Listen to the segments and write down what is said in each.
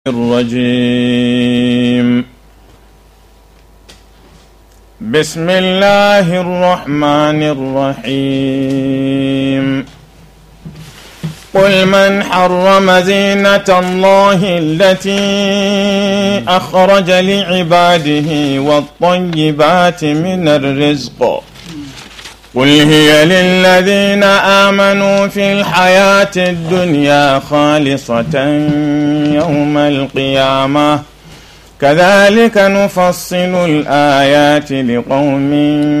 الرجيم بسم الله الرحمن الرحيم قل من حرم زينة الله التي أخرج لعباده والطيبات من الرزق قل هي للذين آمنوا في الحياة الدنيا خالصة يوم القيامة كذلك نفصل الآيات لقوم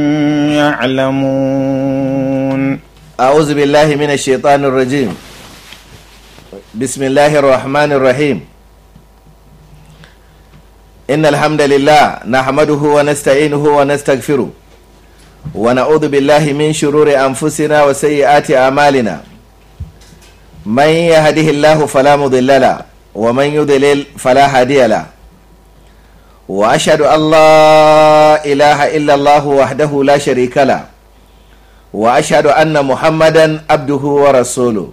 يعلمون أعوذ بالله من الشيطان الرجيم بسم الله الرحمن الرحيم إن الحمد لله نحمده ونستعينه ونستغفره ونعوذ بالله من شرور أنفسنا وسيئات أعمالنا من يهده الله فلا مضل له ومن يضلل فلا هادي له وأشهد أن لا إله إلا الله وحده لا شريك له وأشهد أن محمدا عبده ورسوله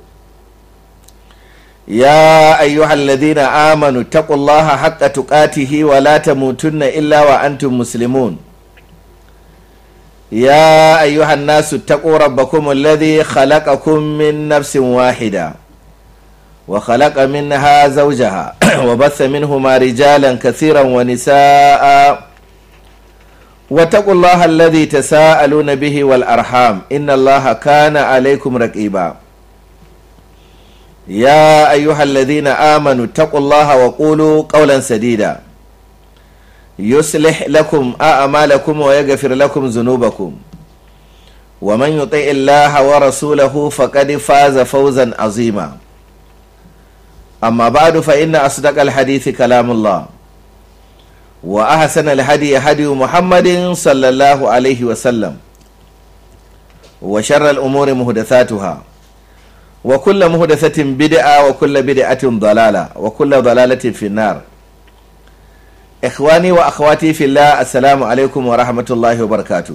يا أيها الذين آمنوا اتقوا الله حق تقاته ولا تموتن إلا وأنتم مسلمون يا أيها الناس اتقوا ربكم الذي خلقكم من نفس واحدة وخلق منها زوجها وبث منهما رجالا كثيرا ونساء واتقوا الله الذي تساءلون به والأرحام إن الله كان عليكم رقيبا يا أيها الذين آمنوا اتقوا الله وقولوا قولا سديدا يصلح لكم أعمالكم ويغفر لكم ذنوبكم ومن يطع الله ورسوله فقد فاز فوزا عظيما أما بعد فإن أصدق الحديث كلام الله وأحسن الهدي هدي محمد صلى الله عليه وسلم وشر الأمور محدثاتها وكل محدثة بدعة وكل بدعة ضلالة وكل ضلالة في النار ikhwani wa akhwati fillah assalamu alaikum wa rahmatullahi wa barakatu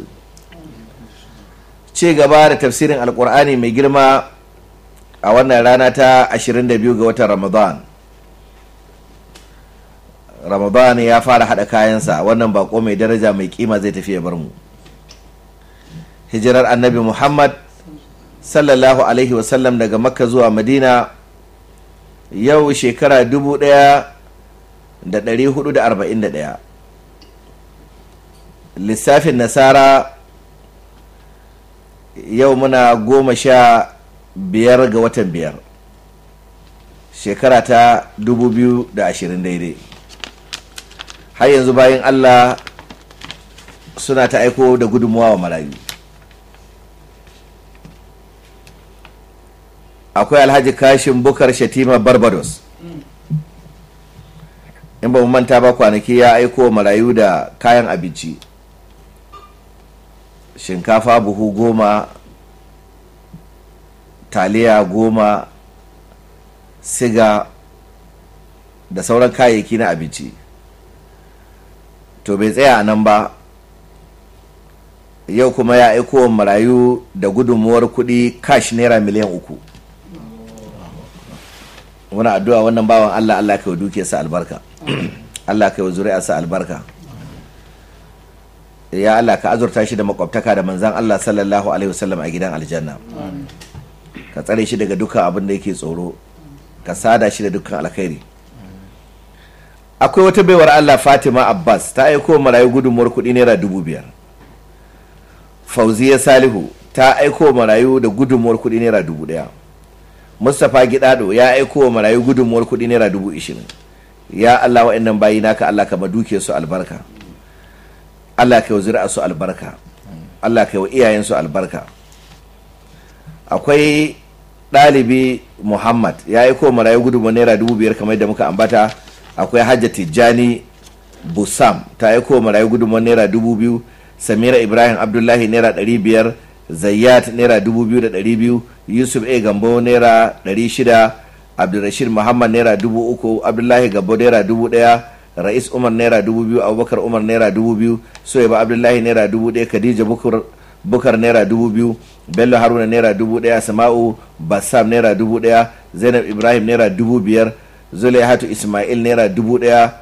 ci gaba da tafsirin alkur'ani mai girma a wannan rana ta 22 ga watan ramadan ramadan ya fara hada kayansa wannan bako mai daraja mai kima zai tafi ya bar mu hijirar annabi muhammad sallallahu alaihi wasallam daga makka zuwa madina yau shekara dubu daya da ɗari hudu da arba'in da ɗaya lissafin nasara yau muna goma sha biyar ga watan biyar shekara ta dubu biyu da ashirin daidai har yanzu bayan allah suna ta aiko da gudunmuwa wa marayu akwai alhaji kashin bukar shatima barbados in ba mu manta ba kwanaki ya aiko marayu da kayan abinci shinkafa buhu goma taliya goma siga da sauran kayayyaki na abinci to bai tsaya a nan ba yau kuma ya aiko marayu da gudunmuwar kudi kash naira miliyan uku wani addu'a wannan bawan allah allah kai wa dukiyarsa albarka Allah ka yi zuri'arsa albarka ya Allah ka azurta shi da makwabtaka da manzan Allah sallallahu alaihi wasallam a gidan aljanna ka tsare shi daga dukkan abin da yake tsoro ka sada shi da dukkan alkhairi akwai wata baiwar Allah Fatima Abbas ta aiko marayu gudunmuwar kuɗi naira dubu biyar Fauziya Salihu ta aiko marayu da gudunmuwar kuɗi naira dubu ɗaya Mustapha Gidado ya aiko marayu gudunmuwar kuɗi naira dubu ishirin ya Allah wa'annan bayi naka Allah ka maduke su albarka Allah ka yi zuri'a su albarka Allah ka yi wa iyayen su albarka akwai ɗalibi Muhammad ya yi ko marayu gudunmu naira dubu biyar kamar da muka ambata akwai hajja tijjani busam ta yi ko marayu gudunmu naira dubu biyu samira ibrahim abdullahi naira ɗari biyar zayyat naira dubu biyu da ɗari biyu yusuf a gambo naira ɗari shida abdulrashid muhammad naira dubu uku abdullahi gabo naira dubu daya ra'is umar naira dubu biyu abubakar umar naira dubu biyu soyaba abdullahi naira dubu daya khadija bukur bukar naira dubu biyu bello haruna naira dubu daya sama'u bassam naira dubu daya zainab ibrahim naira dubu biyar zulaihatu ismail naira dubu ɗaya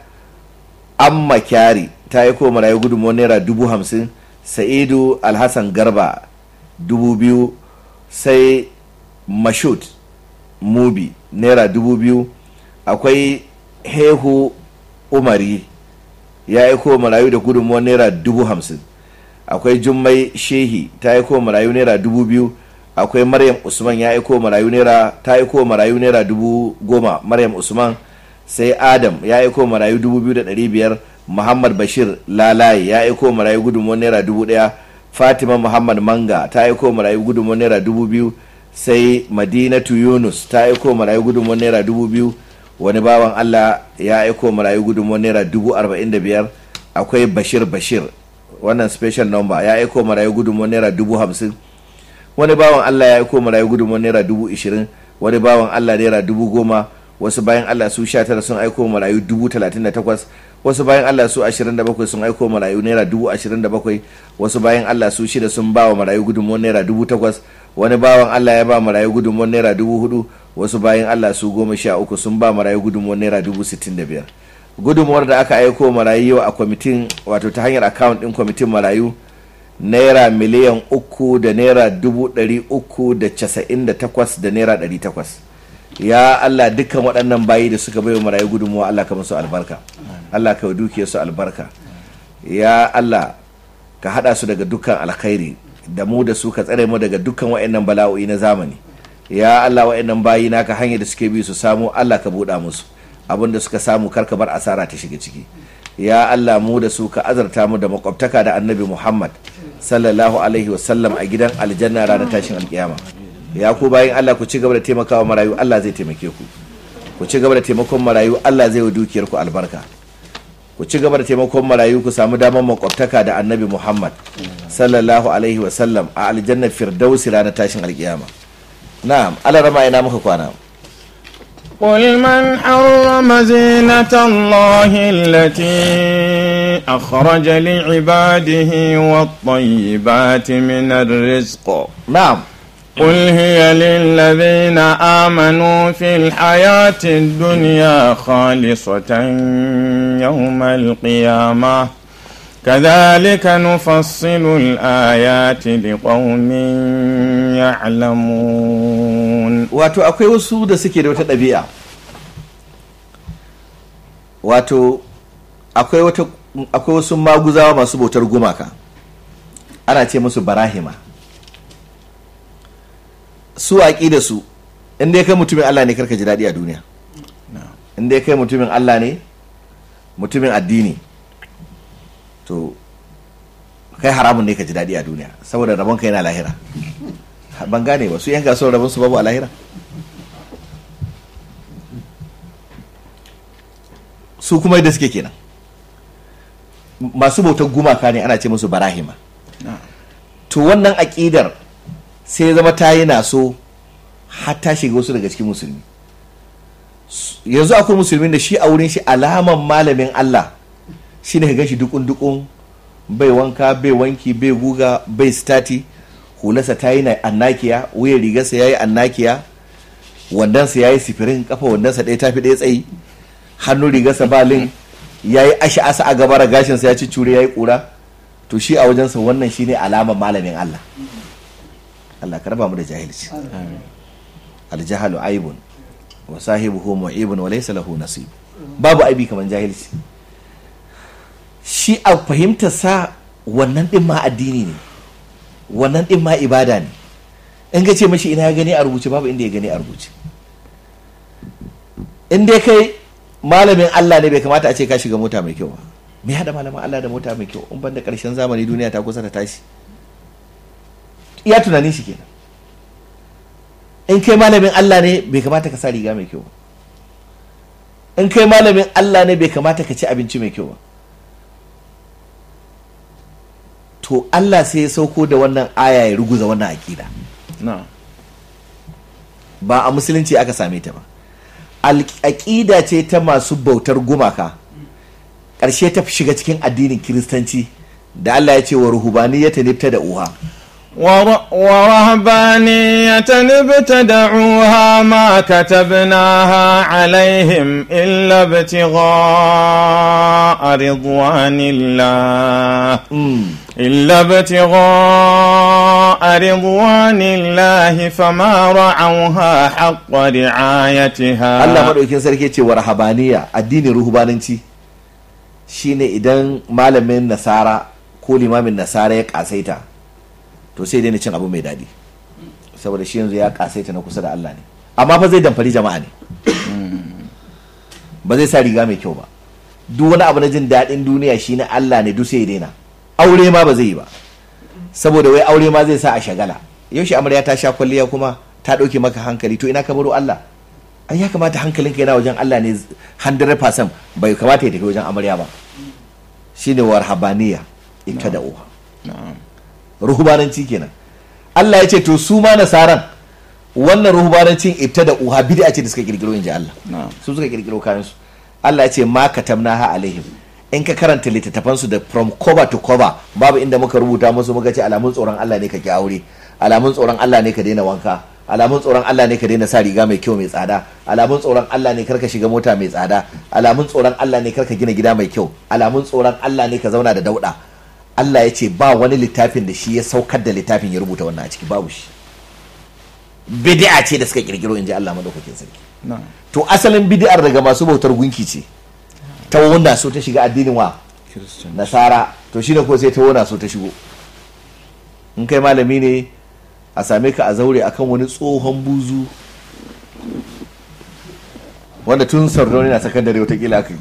amma kyari ta yi ko marayu gudunmuwar naira dubu hamsin sa'idu alhassan garba dubu biyu sai mashut mubi naira dubu biyu akwai hehu umari ya aiko marayu da gudunmuwar naira dubu hamsin akwai jummai shehi ta aiko marayu naira dubu biyu akwai maryam usman ya aiko marayu naira ta aiko marayu naira dubu goma maryam usman sai adam ya aiko marayu dubu biyu da ɗari biyar muhammad bashir lalaye ya aiko marayu gudunmuwar naira dubu ɗaya fatima muhammad manga ta aiko marayu gudunmuwar naira dubu biyu sai madinatu yunus ta aiko marayu gudunmuwar naira dubu biyu wani bawan allah ya aiko marayu gudunmuwar naira dubu arba'in da biyar akwai bashir bashir wannan special number ya aiko marayu gudunmuwar naira dubu hamsin wani bawan allah ya aiko marayu gudunmuwar naira dubu ishirin wani bawan allah naira dubu goma wasu bayan allah su sha tara sun aiko marayu dubu talatin da takwas wasu bayan allah su ashirin da bakwai sun aiko marayu naira dubu ashirin da bakwai wasu bayan allah su shida sun ba wa marayu gudunmuwar naira dubu takwas wani bawan allah ya ba marayu gudunmuwar naira dubu hudu wasu bayan allah su goma sha uku sun ba marayu gudunmuwar naira dubu sittin da biyar gudunmuwar da aka aiko marayu yau a kwamitin wato ta hanyar akawun din kwamitin marayu naira miliyan uku da naira dubu ɗari uku da casa'in da takwas da naira ɗari takwas ya allah dukkan waɗannan bayi da suka bai wa marayu gudunmuwa allah ka musu albarka allah ka dukiyar su albarka ya allah ka haɗa su daga dukkan alkhairi da mu da su ka tsare mu daga dukkan waɗannan bala'o'i na zamani ya allah waɗannan bayi naka hanyar da suke bi su samu allah ka buɗa musu abin da suka samu karka bar asara ta shiga ciki ya allah mu da su ka azarta mu da makwabtaka da annabi muhammad sallallahu alaihi wasallam a gidan aljanna ranar tashin alkiyama ya ku bayan allah ku ci gaba da taimakawa marayu allah zai taimake ku ku ci gaba da taimakon marayu allah zai wa dukiyar ku albarka ku ci gaba da taimakon marayu ku samu damar makwabtaka da annabi muhammad sallallahu alaihi wasallam a aljannar firdausi ranar tashin alkiyama na'am alarama ina muka kwana قل من حرم زينة الله التي أخرج لعباده والطيبات من الرزق na'am قل هي للذين آمنوا في الحياة الدنيا خالصة يوم القيامة كذلك نفصل الآيات لقوم يعلمون wato akwai wasu da suke da wata ɗabi'a wato akwai wata akwai wasu maguzawa masu bautar gumaka ana ce musu barahima su aƙi da su inda ya kai mutumin Allah ne karka ji daɗi a duniya inda ya kai mutumin Allah ne mutumin addini to kai haramun ne ka ji daɗi a duniya saboda rabon ka yana lahira ban gane ba su yan kasuwar rabon su babu a lahira su kuma yadda suke kenan masu bautar gumaka ne ana ce musu barahima to wannan aƙidar sai ya zama ta yi naso har ta shiga wasu daga cikin musulmi yanzu akwai musulmin da shi a wurin shi alaman malamin Allah shi ne ga shi dukun dukun bai wanka bai wanki bai guga bai stati hularsa ta yi annakiya wuyan rigarsa ya yi annakiya wandansa ya yi sifirin kafa wandansa ɗaya tafi ɗaya tsayi hannun rigarsa ba lin ya yi ashi asa a gabara gashinsa ya ci cure ya yi ƙura to shi a wajensa wannan shi ne alamar malamin Allah Allah ka raba mu da jahilci aljahalu aibun wa sahibuhu mu'ibun wa laysa lahu nasib babu aibi kamar jahilci shi a fahimtar sa wannan din ma addini ne wannan din ma ibada ne in ga ce mashi ina ya gani a rubuce babu inda ya gani a rubuce in dai kai malamin Allah ne bai kamata a ce ka shiga mota mai kyau ba me hada malamin Allah da mota mai kyau in ban da karshen zamani duniya ta kusa ta tashi iya tunanin shi kenan in kai malamin Allah ne bai kamata ka sa riga mai kyau ba in kai malamin Allah ne bai kamata ka ci abinci mai kyau ba to Allah sai ya sauko da wannan aya ya ruguza wannan aƙida na'am ba a musulunci aka same ta ba aƙida ce ta masu bautar gumaka ƙarshe ta shiga cikin addinin kiristanci da Allah ya ce wa ruhubaniyata nifta da uha ور- ورهبانية ابتدعوها ما كتبناها عليهم إلا ابتغاء رضوان الله إلا ابتغاء رضوان الله فما رعوها حق رعايتها Allah maɗaukin sarki ce wa rahabaniya addinin ruhubananci shine idan malamin nasara ko limamin nasara ya kasaita to sai daina cin abu mai daɗi saboda shi yanzu ya kasaita na kusa da Allah ne amma fa zai damfari jama'a ne ba zai sa riga mai kyau ba duk wani abu na jin daɗin duniya shi na Allah ne duk sai ya daina aure ma ba zai yi ba saboda wai aure ma zai sa a shagala yaushe amarya ta sha kwalliya kuma ta ɗauke maka hankali to ina ka baro Allah ai ya kamata hankalinka yana wajen Allah ne 100% bai kamata ya tafi wajen amarya ba shine warhabaniya ita da uwa نعم ruhubananci kenan Allah ya ce to su ma nasaran wannan ruhubanancin ita da uha bid'a ce da suka kirkiro inji Allah نعم su suka kirkiro kayan su Allah ya ce ma katamnaha alaihim in ka karanta littattafan su da from cover to cover babu inda muka rubuta musu muka ce alamun tsoron Allah ne ka ki aure alamun tsoron Allah ne ka daina wanka alamun tsoron Allah ne ka daina sa riga mai kyau mai tsada alamun tsoron Allah ne karka shiga mota mai tsada alamun tsoron Allah ne karka gina gida mai kyau alamun tsoron Allah ne ka zauna da dauda Allah ya ce ba wani littafin da shi ya saukar da littafin ya rubuta wannan a ciki babu shi bid'a ce da suka kirkiro inji Allah madaukakin sarki نعم to asalin bid'ar daga masu bautar gunki ce ta wanda so ta shiga addinin wa كريستيان nasara to shine ko sai ta wanda so ta shigo in kai malami ne a same ka a zaure akan wani tsohon buzu wanda tun sardauni na sakandare watakila aka yi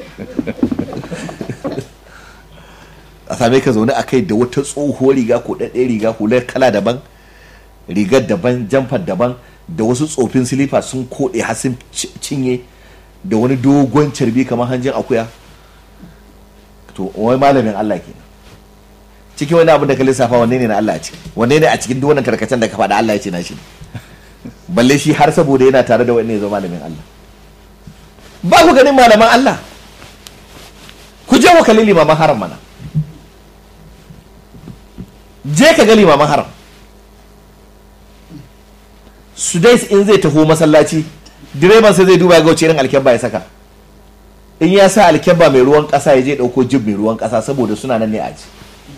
a same ka zaune a kai da wata tsohuwar riga ko ɗaɗɗe riga hular kala daban rigar daban jamfar daban da wasu tsofin silifa sun koɗe har sun ci- cinye da wani dogon carbi kamar hanjin akuya to wai malamin Allah ke cikin wani abin da ka lissafa wanne ne na Allah a ciki wanne ne a cikin duk wannan tarkacen da ka faɗa Allah ya ce na shi ne balle shi har saboda yana tare da wani ya zama malamin Allah ba ku ganin malaman Allah ku je ku kalli limaman haram mana je ka ga limaman haram su dai in zai taho masallaci direban sai zai duba ya ga wace irin alkyabba ya saka in ya sa alkyabba mai ruwan kasa ya je dauko jib mai ruwan kasa saboda suna nan ne a ji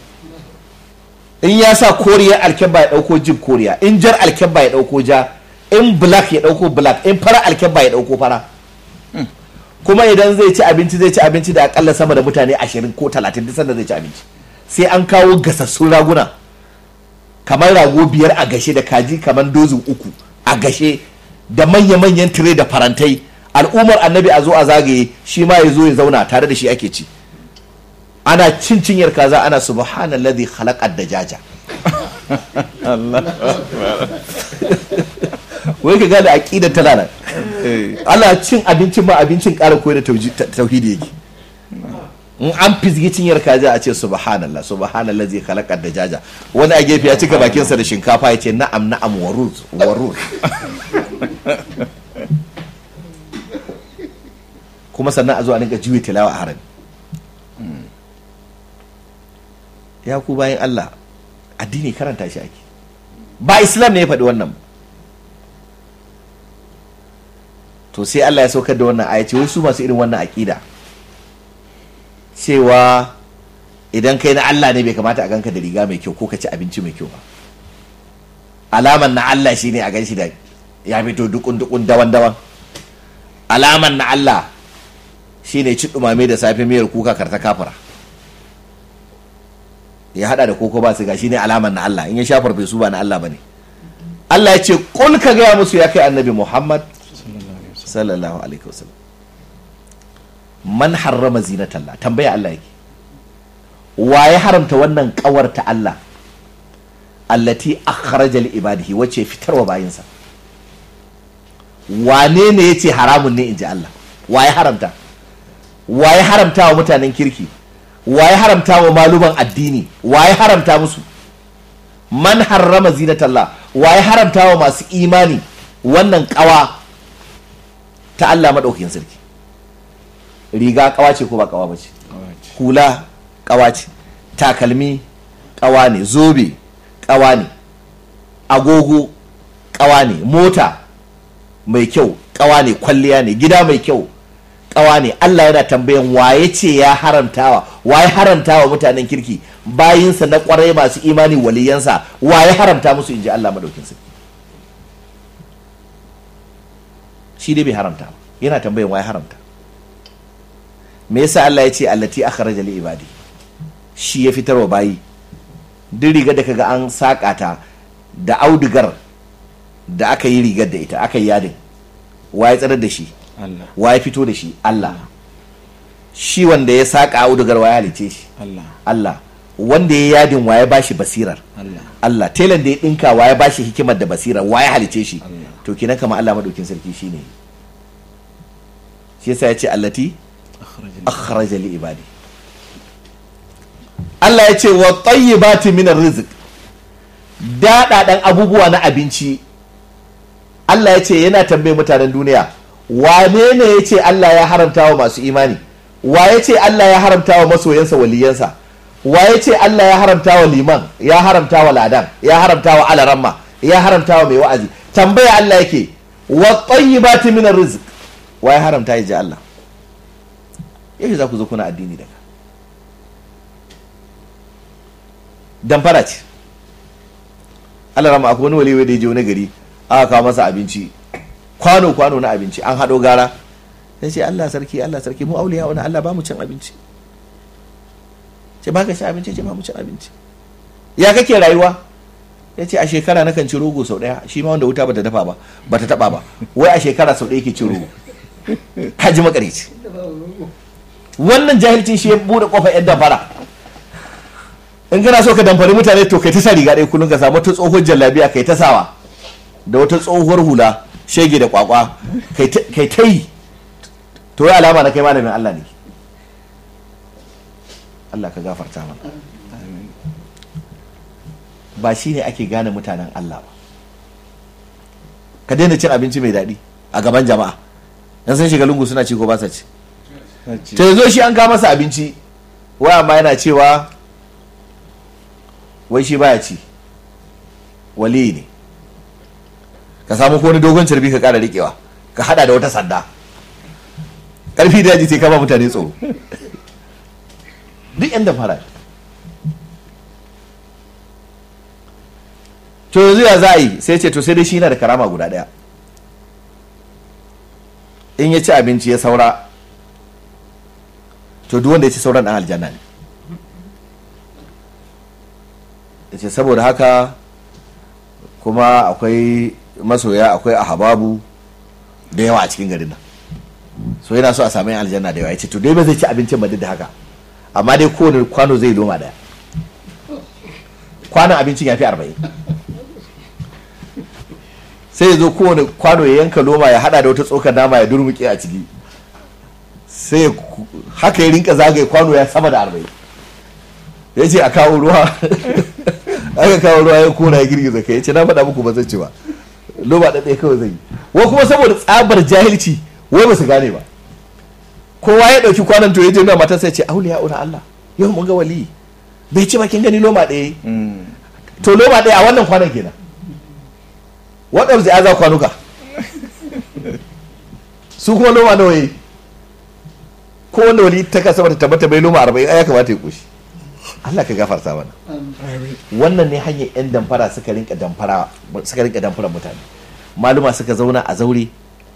in ya sa koriyar alkyabba ya dauko jib koriya in jar alkyabba ya dauko ja in black ya dauko black in fara alkyabba ya dauko fara kuma idan zai ci abinci zai ci abinci da akalla sama da mutane ashirin ko talatin duk sanda zai ci abinci sai an kawo gasassun raguna kamar rago biyar a gashe da kaji kamar dozin uku a gashe da manya-manyan tire da farantai al'ummar annabi a zo a zagaye shi ma ya zo ya zauna tare da shi ake ci ana cin cinyar kaza ana subhanallazi khalaqad dajaja wai ka gane aqidar tana nan ana cin abincin ma abincin ƙara koyar da tauji- ta- tauhidi yake in an fizgi cinyar kaza a ce subhanallah subhanallah zai halakar da jaja wani a gefe ya cika bakinsa da shinkafa ya ce na'am na'am waruz waruz kuma sannan a zo a ninka juye tilawa a harami ya ku bayan Allah addini karanta shi ake ba islam ne ya faɗi wannan ba. to sai Allah ya saukar da wannan aya ce wai su masu irin wannan aƙida cewa idan kai na Allah ne bai kamata a ganka da riga mai kyau ko ka ci abinci mai kyau ba alaman na Allah shine a gan shi da ya fito dukun dukun dawan dawan alaman na Allah shine ci dumame da safe miyar kuka karta kafara ya hada da koko ba su ga shine alaman na Allah in ya sha farfesu ba na Allah bane Allah ya ce kul ka gaya musu ya kai annabi Muhammad sallallahu alaihi wasallam man harrama zinatallah tambaya Allah yake wa ya haramta wannan kawar ta Allah allati akhraja li ibadihi wace fitarwa bayinsa wane ne yace haramun ne inji Allah wa ya haramta wa ya haramta wa mutanen kirki wa ya haramta wa maluman addini wa ya haramta musu man harrama zinatallah wa ya haramta wa masu imani wannan kawa ta Allah maɗaukakin sarki riga kawa ce ko ba kawa ba ce hula kawa ce takalmi kawa ne zobe ƙawa ne agogo ƙawa ne mota mai kyau ƙawa ne kwalliya ne gida mai kyau ƙawa ne Allah yana tambayan waye ce ya haramtawa waye haramtawa mutanen kirki bayinsa na ƙwarai masu imani waliyansa waye haramta musu inji Allah madaukin sarki shi dai bai haramta ba yana tambayan waye haramta me yasa Allah ya ce allati akhraja li ibadi shi ya fitarwa bayi duk rigar da kaga an saƙa ta da audigar da aka yi rigar da ita aka yi yadin waye tsarar da shi Allah waye fito da shi Allah shi wanda ya saƙa audigar waye halice shi Allah Allah wanda ya yadin waye bashi basirar Allah Allah telan da ya dinka waye bashi hikimar da basirar waye halice shi Allah. to kenan kama Allah madaukin sarki shine shi yasa ya ce allati akhrajani akhraja li ibadi Allah ya ce wa tayyibati min rizq daɗaɗan abubuwa na abinci Allah ya ce yana tambaye mutanen duniya wane ne ya ce Allah ya haramta wa masu imani wa ya ce Allah ya haramta wa masoyansa waliyansa wa ya ce Allah ya haramta wa liman ya haramta wa ladan ya haramta wa alaramma ya haramta wa mai wa'azi tambaya Allah yake wa tayyibati min rizq wa ya haramta ya ji Allah yaushe za ku zo kuna addini daga damfara ce Allah rama akwai wani waliwai da ya je wani gari aka kawo masa abinci kwano kwano na abinci an haɗo gara ya ce Allah sarki Allah sarki mu auliya wani Allah ba mu cin abinci ce ba ka ci abinci ce ba mu cin abinci ya kake rayuwa ya ce a shekara na kan ci rogo sau ɗaya shi ma wanda wuta bata dafa ba bata taɓa ba wai a shekara sau ɗaya ke ci rogo ka ji makarici wannan jahilcin shi ya bude kofar yan damfara in kana so ka damfari mutane to kai ta sa riga ɗaya kullum ka samu wata tsohuwar jallabiya kai ta sawa da wata tsohuwar hula shege da kwakwa kai ta- kai ta yi to ya alama na kai malamin Allah ne Allah ka gafarta mana ba shi ne ake gane mutanen Allah ba ka daina cin abinci mai daɗi a gaban jama'a yan sun shiga lungu suna ci ko ba sa ci Sace. to yanzu shi an kawo masa abinci wai amma yana cewa wai shi baya ci wali ne ka samu ko wani dogon carbi ka kara rikewa ka hada da wata sanda karfi da yaji sai ka ba mutane tsoro duk yan da fara to yanzu ya za a yi sai ce to sai dai shi yana da karama guda daya in ya ci abinci ya saura to duk wanda ya ci sauran dan aljanna ne ya ce saboda haka kuma akwai masoya akwai ahababu da yawa a cikin garin nan so yana so a sami yan aljanna da yawa ya ce to dai ba zai ci abincin ba duk da haka amma dai kowane kwano zai loma daya kwanon abincin ya fi arba'in sai ya zo kowane kwano ya yanka loma ya hada da wata tsokar nama ya durmuke a ciki sai ya ku- haka ya rinka zagaye kwano ya sama da arba'in ya ce a kawo ruwa aka kawo ruwa ya kona ya girgiza kai ya ce na faɗa muku ba zan ci ba loma ɗaɗɗaya kawai zai yi wa kuma saboda tsabar jahilci wai ba su gane ba kowa ya ɗauki kwanan to ya je nuna matarsa ya ce auliya una Allah yau mun ga wali bai ci bakin gani loma ɗaya Mm. to loma ɗaya a wannan kwanan kenan waɗanda zai aza kwanuka su kuma loma nawa yi ko wanda wali ta kasa bata tabbata bai loma arba'in ai ya kamata ya koshi Allah ka gafarta mana wannan ne hanyar yan damfara suka rinka damfara suka rinka damfara mutane maluma suka zauna a zaure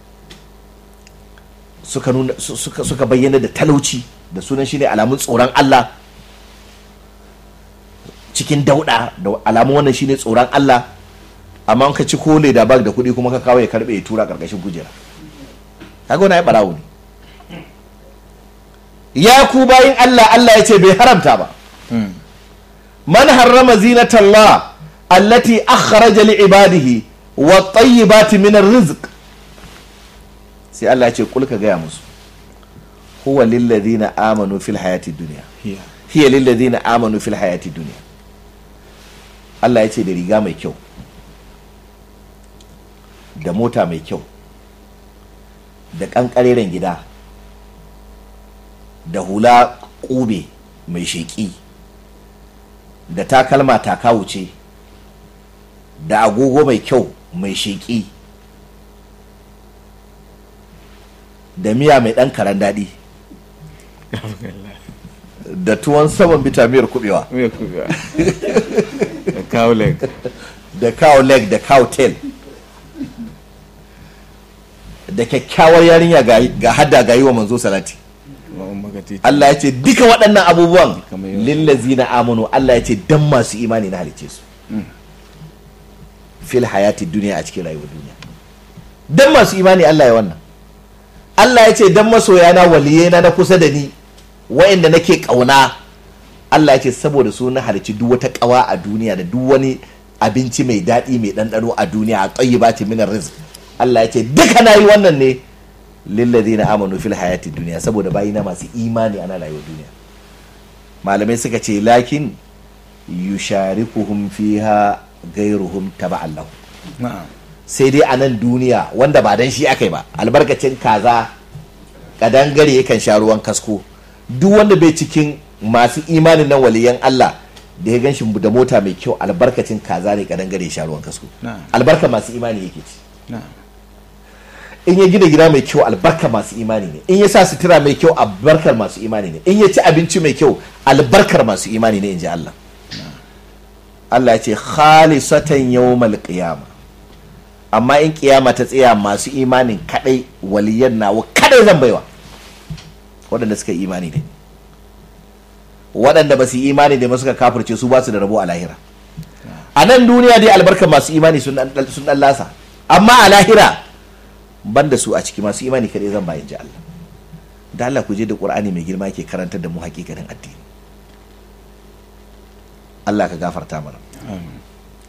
suka nuna su- suka suka bayyana da talauci da sunan shi ne alamun tsoron Allah cikin dauda da alamun wannan shine tsoron Allah amma in ka ci kole da bag da kuɗi kuma ka kawo ya karbe ya tura karkashin kujera kaga wani ai barawo ne ya ku bayin Allah Allah ya ce bai haramta ba Mm. man harrama zinatallah allati akhraja li ibadihi wa tayyibati min rizq sai Allah ya ce kul ka gaya musu huwa lil ladina amanu fil hayati dunya Hiya. hiya lil ladina amanu fil hayati dunya Allah ya ce da riga mai kyau da mota mai kyau da ƙanƙareren gida da hula ƙube mai sheƙi da takalma taka wuce da agogo mai kyau mai sheƙi da miya mai ɗan karan daɗi da tuwon saman bitamiyar kubewa Me kuka? Da cow leg. da cow leg da cow tail da kyakkyawar yarinya ga, ga hada ga yi wa manzo salati Ma'un maka titi. Allah ya ce duka waɗannan abubuwan Kamar yau. lillazi na amanu Allah ya ce dan masu imani na halice su fil hayati duniya a cikin rayuwar duniya dan masu imani Allah ya wannan Allah ya ce dan masoya na waliyena na kusa da ni wa'anda nake kauna Allah ya ce saboda su na halici duk wata kawa a duniya da duk wani abinci mai daɗi mai ɗanɗano a duniya a tayyibati minar rizq Allah ya ce duka na yi wannan ne lillazina amanu fil hayati duniya saboda bayina masu imani ana rayuwar duniya malamai suka ce lakin yusharikuhum fiha gairuhum taba'an lahu Na'am. sai dai a nan duniya wanda ba dan shi aka yi ba albarkacin kaza kadangare yakan sha ruwan kasko duk wanda bai cikin masu imanin nan waliyan Allah da ya ganshi da mota mai kyau albarkacin kaza ne kadangare ya sha ruwan kasko Na'am. albarka masu imani yake ci Na'am. in ya gina gida mai kyau albarkar masu imani ne in ya sa sutura mai kyau albarkar masu imani ne in ya ci abinci mai kyau albarkar masu imani ne in ji Allah Allah ya ce khalisatan yawmal qiyama amma in kiyama ta tsaya masu imanin kadai waliyan nawa kadai zan baiwa waɗanda suka yi imani ne waɗanda ba su yi imani ne ba suka kafirce su ba su da rabo a lahira a nan duniya dai albarkar masu imani sun dan sun dan lasa amma a lahira ban da su a ciki masu imani kadai zan bayan ji Allah da Allah ku je da Qur'ani mai girma yake karantar da mu hakikanin addini Allah ka gafarta mana Amin.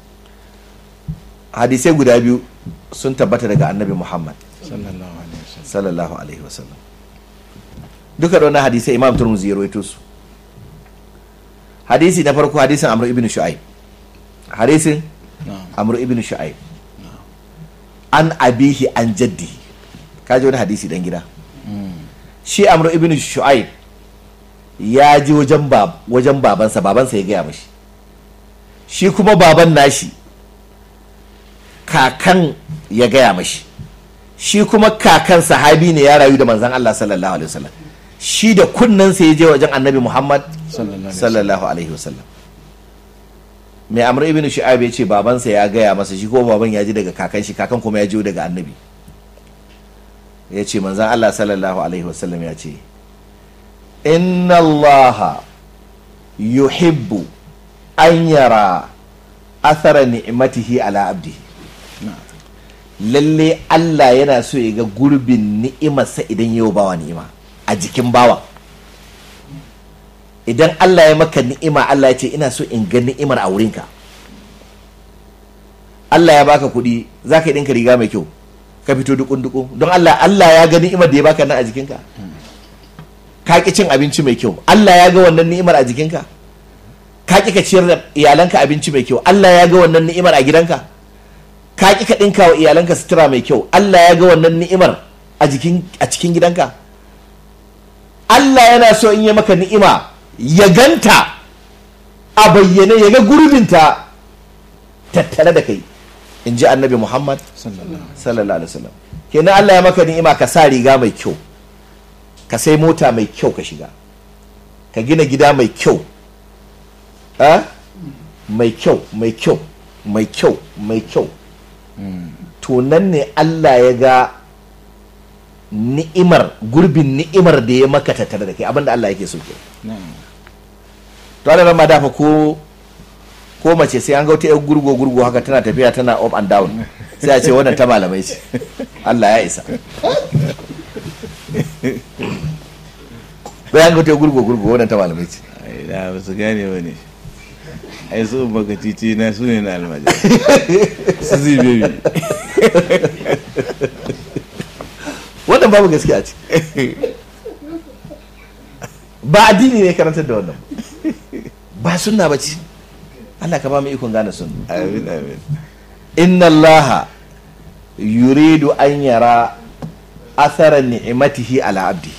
hadisai guda biyu sun tabbata daga annabi Muhammad Sallallahu alaihi wasallam. sallallahu alaihi wasallam duka da wannan hadisai imam turmuzi ya rawaito su hadisi na farko hadisin amr ibn shu'aib hadisin Na'am. amr ibn shu'aib an abihi an jaddi kaji wani hadisi dan gida shi amr ibn shu'aib ya ji wajen bab wajen babansa babansa ya gaya mashi shi kuma baban nashi kakan ya gaya mashi shi kuma kakan sahabi ne ya rayu da manzan Allah sallallahu alaihi wasallam shi da kunnensa ya je wajen annabi Muhammad Sallallahu alaihi wasallam. sallallahu alaihi wasallam mai amr ibn shu'aib ya ce babansa ya gaya masa shi ko baban ya ji daga kakan shi kakan kuma ya ji daga annabi ya ce manzan Allah sallallahu alaihi wasallam ya ce inna allaha yuhibbu an yara athara ni'matihi ala abdihi lalle Allah yana so ya ga gurbin ni'imarsa idan yau bawa ni'ima a jikin bawa idan Allah ya maka ni'ima Allah ya ce ina so in ga ni'imar a wurinka Allah ya baka kuɗi za ka yi ɗinka riga mai kyau ka fito dukun dukun don Allah Allah ya ga ni'imar da ya baka nan a jikinka ka ki cin abinci mai kyau Allah ya ga wannan ni'imar a jikinka ka ki ka ciyar da iyalanka abinci mai kyau Allah ya ga wannan ni'imar a gidanka ka ki ka ɗinka wa iyalanka sutura mai kyau Allah ya ga wannan ni'imar a jikin a cikin gidanka Allah yana so in yi maka ni'ima ya ganta a bayyane ya ga gurbinta tattare da kai in ji annabi Muhammad Sallallahu alaihi sallallahu alaihi wasallam kenan Allah ya maka ni'ima ka sa riga mai kyau ka sai mota mai kyau ka shiga ka gina gida mai kyau a mai kyau mai kyau mai kyau mai kyau to nan ne Allah ya ga ni'imar gurbin ni'imar da ya maka tattare da kai abinda Allah yake so ke Na'am. to ana ma dafa ko ko mace sai an ga wata yar gurgo gurgo haka tana tafiya tana up and down sai a ce wannan ta malamai ce Allah ya isa sai an ga wata yar gurgo gurgo wannan ta malamai ce Ai da ba su gane ba ne. Ai su baka titi na su ne na almajiri. Su zai bebi. wannan babu gaskiya ce ba addini ne karantar da wannan ba sunna ba ce Allah ka ba mu ikon gane sunna Amin amin. inna allaha yuridu an yara athara ni'matihi ala abdi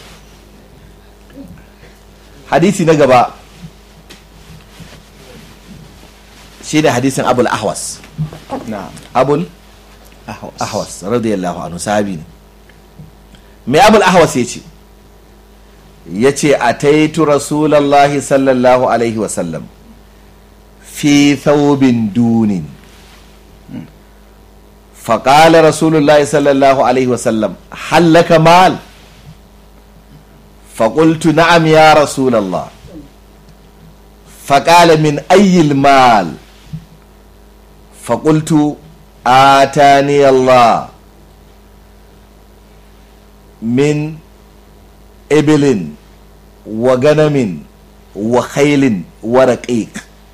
hadisi na gaba shi ne hadisin abul ahwas na'am abul ahwas ahwas radiyallahu anhu sahabi ne mai abul ahwas ya ce ya ce a taitu rasulallah sallallahu alaihi wasallam fi thawbin dunin faƙala rasulullahi sallallahu alaihi wasallam hallaka mal faƙultu na'am ya rasulallah faƙala min ayyil mal faƙultu atani Allah min ibilin wa ganamin wa khailin wa raqiq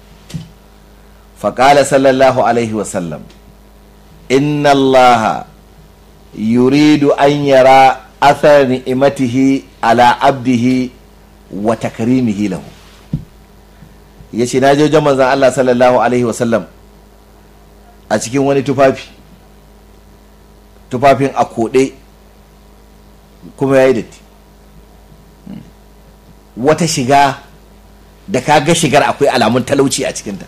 faƙala sallallahu alaihi wasallam inna allaha yuridu an yara athar ni'imatihi ala abdihi wa takrimihi lahu yace na je wajen manzon Allah sallallahu alaihi wasallam a cikin wani tufafi tufafin a koɗe kuma ya yi datti wata shiga da ka ga shigar akwai alamun talauci a cikinta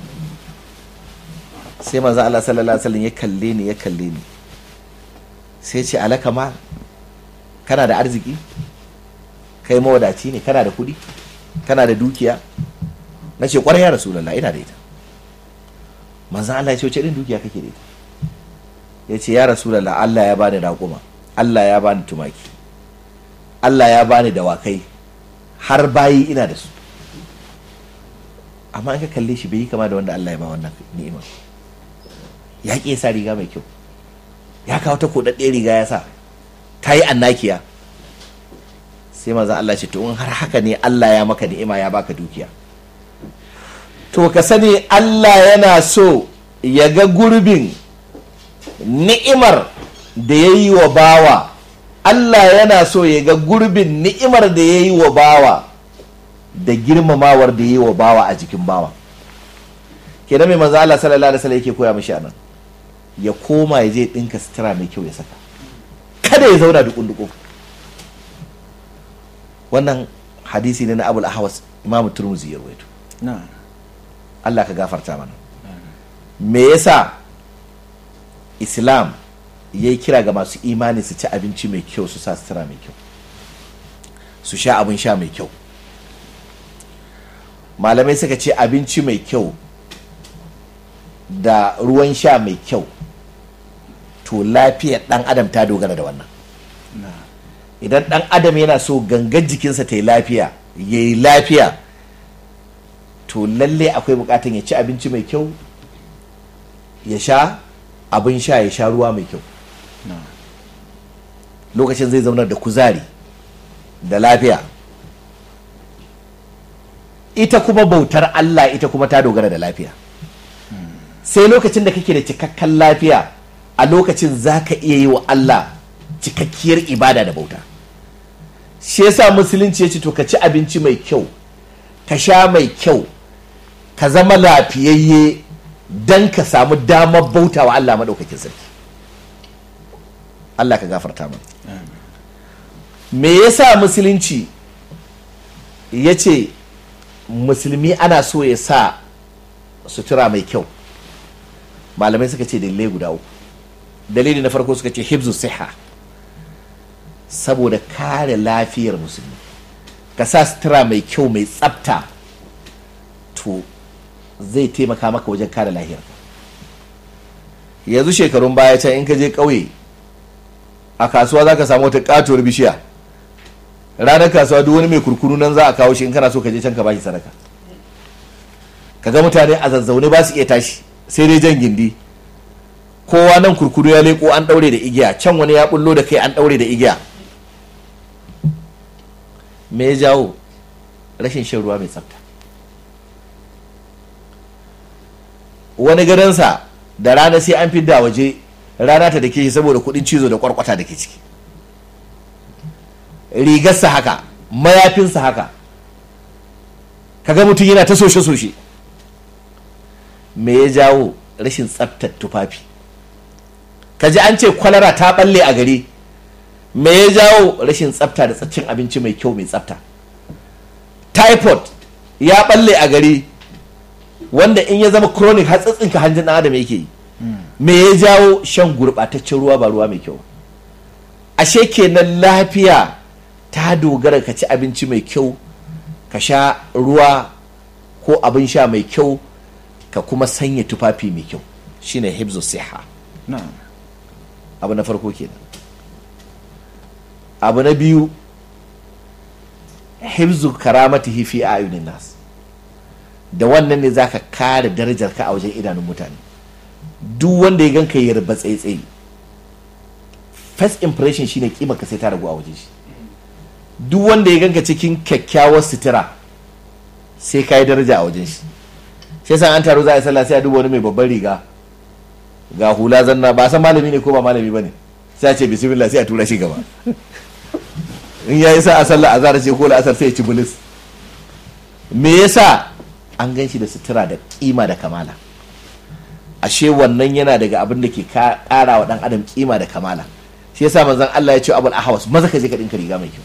sai manzo Allah sallallahu alaihi wasallam ya kalle ni ya kalle ni sai ce alaka ma kana da arziki kai mawadaci ne kana da kudi kana da dukiya na ce kwarai ya rasulullah ina da ita manzo Allah ya ce wace irin dukiya kake da ita ya ce ya rasulullah Allah ya bani raƙuma Allah ya bani tumaki Allah ya bani dawakai har bayi ina da su amma in ka kalle shi bai yi kama da wanda Allah ya ba wannan ni'ima ya ƙi sa riga mai kyau ya kawo ta koɗaɗɗe riga ya sa ta yi annakiya sai maza Allah ce to in har haka ne Allah ya maka ni'ima ya baka dukiya to ka sani Allah yana so ya ga gurbin ni'imar da ya yi wa bawa Allah yana so ya ga gurbin ni'imar da ya yi wa bawa da girmamawar da ya yi wa bawa a jikin bawa kenan mai maza Allah sallallahu alaihi wasallam yake koya mishi anan ya koma ya je dinka sutura mai kyau ya saka kada ya zauna dukun dukun wannan hadisi ne na Abul Ahwas Imam Turmuzi ya rawaito na'am Allah ka gafarta mana me yasa Islam ya yi kira ga masu imani su ci abinci mai kyau su sa sutura mai kyau su sha abin sha mai kyau malamai suka ce abinci mai kyau da ruwan sha mai kyau to lafiyar dan adam ta dogara da wannan na'am idan dan adam yana so gangan jikinsa ta yi lafiya ya yi lafiya to lalle akwai bukatan ya ci abinci mai kyau ya sha abin sha ya sha ruwa mai kyau na'am lokacin zai zaunar da kuzari da lafiya ita kuma bautar Allah ita kuma ta dogara da lafiya sai lokacin da kake da cikakken lafiya a lokacin za ka iya yi wa Allah cikakkiyar ibada da bauta shi yasa musulunci ya ce to ka ci abinci mai kyau ka sha mai kyau ka zama lafiyayye don ka samu damar bauta wa Allah maɗaukakin sarki Allah ka gafarta mana me yasa musulunci ya ce musulmi ana so ya sa sutura mai kyau malamai suka ce dalilai guda uku dalili na farko suka ce hibzu siha saboda kare lafiyar musulmi ka sa sutura mai kyau mai tsafta to zai taimaka maka wajen kare lahiyar yanzu shekarun baya can in ka je ƙauye a kasuwa za ka samu wata katuwar bishiya ranar kasuwa duk wani mai kurkuru nan za a kawo shi in kana so ka je can ka bashi sadaka ka ga mutane a zazzaune ba su iya tashi sai dai jan gindi kowa nan kurkuru ya leko an daure da igiya can wani ya bullo da kai an daure da igiya me ya jawo rashin shan ruwa mai tsafta wani gadonsa da rana sai an fidda waje rana ta da ke shi saboda kudin cizo da kwarkwata da ke ciki rigarsa haka mayafinsa haka kaga mutum yana ta soshe-soshe me ya jawo rashin tsaftar tufafi kaji an ce kwalara ta balle a gari me ya jawo rashin tsafta da cin abinci mai kyau mai tsafta typhoid ya balle a gari wanda in ya zama chronic hatsatsinka hanjin ɗan adam yake yi me ya jawo shan gurɓataccen ruwa ba ruwa mai kyau ashe kenan lafiya ta dogara ka ci abinci mai kyau ka sha ruwa ko abin sha mai kyau ka kuma sanya tufafi mai kyau shine hibzu siha na'am abu na farko kenan abu na biyu hibzu karamatihi fi ayunin nas da wannan ne zaka kare darajar ka a wajen idanun mutane duk wanda ya ganka ya yarba tsaitsaye first impression shine kima ka sai ta ragu a wajen shi duk wanda ya ganka cikin kyakkyawar sutura sai ka yi daraja a wajen shi shi yasa an taro za a yi sallah sai a duba wani mai babban riga ga hula zanna ba san malami ne ko ba malami ba ne sai a ce bismillah sai a tura shi gaba in ya yi sa a sallah azhar ce ko la'asar sai ya ci bulis me yasa an gan shi da sutura da kima da kamala ashe wannan yana daga abin da ke kara wa dan adam kima da kamala shi yasa manzon Allah ya ce abul ahwas maza ka je ka dinka riga mai kyau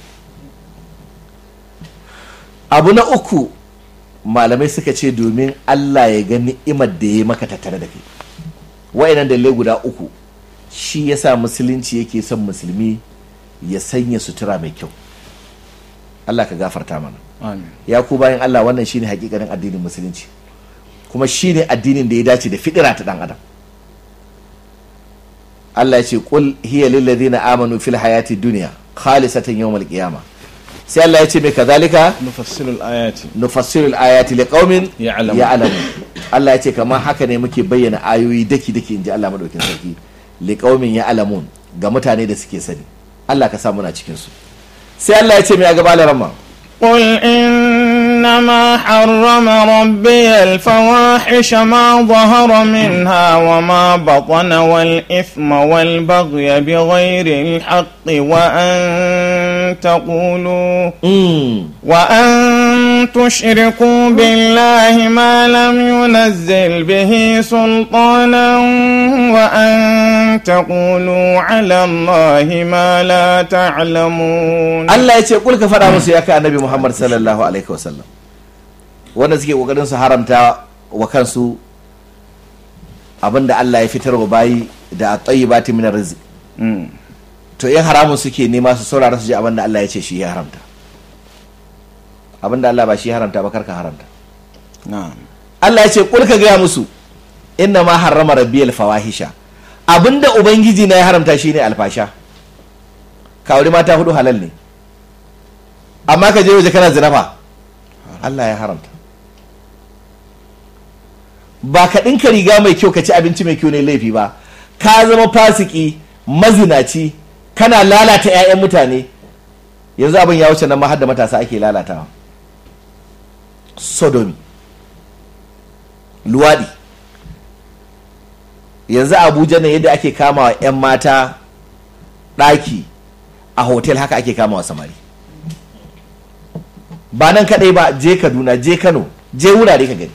abu na uku malamai suka ce domin Allah ya ga ni'imar da ya maka tattare da kai wa'annan dalilai guda uku shi yasa musulunci yake son musulmi ya sanya sutura mai kyau Allah ka gafarta mana amin ya ku bayan Allah wannan shine hakikanin addinin musulunci kuma shine addinin da ya dace da fidira ta dan adam Allah ya ce qul hiya lil ladina amanu fil hayati dunya khalisatan yawmal qiyamah sai Allah ya ce mai kazalika nufassilul ayati nufassilul ayati liqaumin Ya'lamun. ya'lamun Allah ya ce kamar haka ne muke bayyana ayoyi daki daki inji Allah madaukin sarki liqaumin ya'lamun ga mutane da suke sani Allah ka sa muna cikin su sai Allah ya ce mai a gaba larama قل إنما حرم ربي الفواحش ما ظهر منها وما بطن والإثم والبغي بغير الحق وأن تقولوا mm. وأن تشركوا بالله ما لم ينزل به سلطانا وأن تقولوا على الله ما لا تعلمون Allah ya ce kul ka faɗa musu ya kai annabi Muhammad sallallahu alaihi wasallam wanda suke kokarin su haramta wa kansu abinda Allah ya fitar wa bayi da at-tayyibati min rizq Mm. to in haramun suke nema su saurara su ji abinda Allah ya ce shi ya haramta abinda Allah ba shi ya haramta ba karka haramta na'am Allah ya ce kul ka gaya musu inna ma harrama rabbiyal fawahisha abinda ubangiji na ya haramta shine alfasha ka aure mata hudu halal ne amma ka je waje kana zina fa Allah ya haramta ba ka ɗinka riga mai kyau ka ci abinci mai kyau ne laifi ba ka zama fasiki mazinaci kana lalata 'ya'yan mutane yanzu abin ya wuce nan ma har da matasa ake lalatawa sodomi luwaɗi yanzu abuja ne yadda ake kama wa 'yan mata ɗaki a hotel haka ake kama wa samari ba nan kaɗai ba je kaduna je kano je wurare ka gani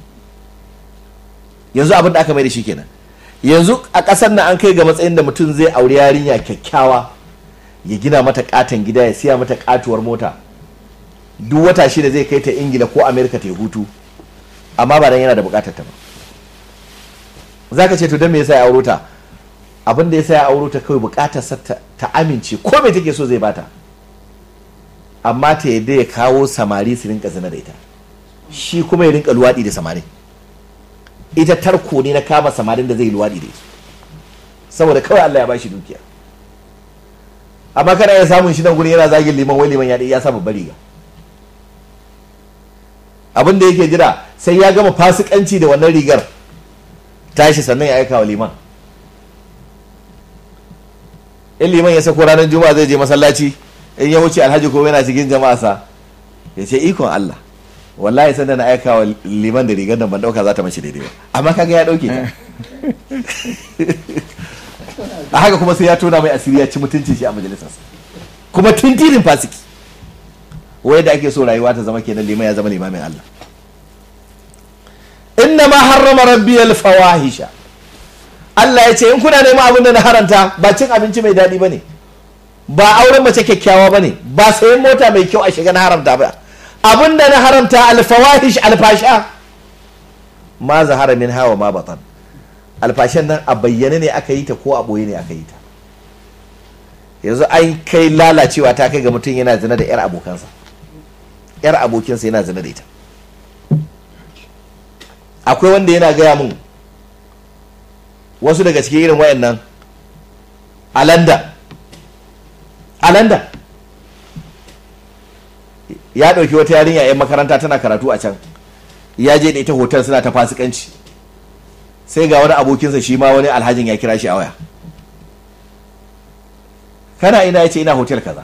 yanzu abin da aka mai da shi kenan yanzu a ƙasar nan an kai ga matsayin da mutum zai auri yarinya kyakkyawa ya gina mata katon gida ya siya mata katuwar mota duk wata shida zai kai ta ingila ko amerika ta yi hutu amma ba dan yana da bukatar ta ba za ka ce to don me yasa ya auro ta abin da yasa ya auro ta kawai bukatar sa ta, ta amince ko me take so zai bata amma ta yadda ya kawo samari su rinka zina da ita shi kuma ya rinka luwaɗi da samari ita tarko ne na kama samarin da zai luwaɗi da su saboda kawai Allah ya bashi dukiya amma kana iya samun shi nan gurin yana zagin liman wai liman ya ya sa babbar riga abin da yake jira sai ya gama fasikanci da wannan rigar tashi sannan ya aika wa liman in liman ya sako ranar juma'a zai je masallaci in ya wuce alhaji ko yana cikin jama'a sa ya ce ikon Allah wallahi sanda na aika wa liman da rigar nan ban dauka za ta mace daidai ba amma kaga ya dauke ta a haka kuma sai ya tona mai asiri ya ci mutuncin shi a majalisarsa kuma tintirin fasiki wai da ake so rayuwa ta zama kenan liman ya zama limamin Allah inna ma harrama rabbi fawahisha Allah ya ce in kuna neman abin da na haranta ba cin abinci mai daɗi bane ba auren mace kyakkyawa bane ba sayan mota mai kyau a shiga na haramta ba abin da na haramta alfawahish alfasha ma zahara min hawa ma batan alfashen nan a bayyane ne aka yi ta ko a ɓoye ne aka yi ta yanzu an kai lalacewa ta kai ga mutum yana zina da 'yar abokansa 'yar abokinsa yana zina da ita akwai wanda yana gaya mun wasu daga cikin irin wayannan a london a london ya ɗauki wata yarinya 'yan makaranta tana karatu a can ya je da ita hotel suna ta fasikanci sai ga wani abokinsa shi ma wani alhajin ya kira shi a waya kana ina ya ce ina hotel kaza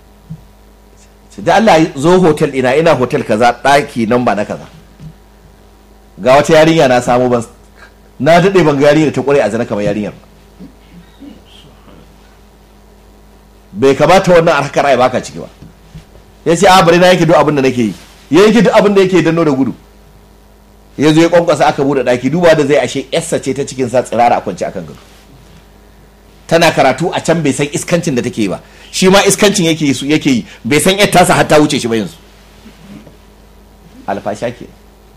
da Allah zo hotel ina ina hotel kaza ɗaki nan ba na kaza ga wata yarinya na samu ban na daɗe ban ga yarinya ta ƙware a zana kamar yarinyar bai kamata wannan harkar ai baka ciki ba ya ce a bari na yake duk abin da nake yi ya yake duk abin da yake danno da gudu ya zo ya kwankwasa aka bude daki duba da zai ashe yarsa ce ta cikin sa tsirara a kwance akan gado tana karatu a can bai san iskancin da take yi ba shi ma iskancin yake yi yake yi bai san yar tasa har ta wuce shi ba yanzu alfasha ke